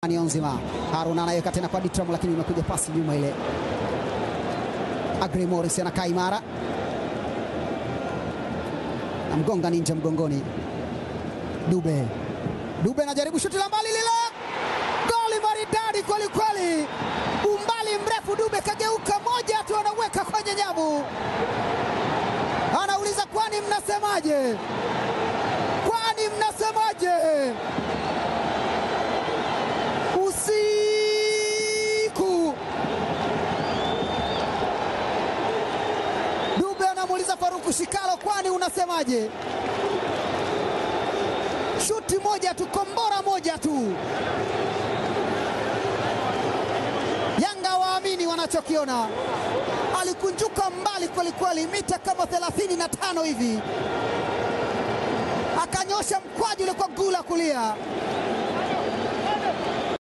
Nionzima. Haruna anaweka tena kwa Ditram, lakini imekuja pasi nyuma ile. Agri Morris anakaa imara, namgonga ninja mgongoni. Dube Dube anajaribu shuti la mbali lile, goli maridadi kweli kweli, umbali mrefu. Dube kageuka moja tu, anaweka kwenye nyavu, anauliza kwani mnasemaje? Kwani mnasemaje? Usiku Dube anamuuliza Faruku Shikalo, kwani unasemaje? Shuti moja tu, kombora moja tu. Yanga waamini wanachokiona. Alikunjuka mbali kwelikweli, mita kama 35 hivi, akanyosha mkwaju ule kwa gula kulia.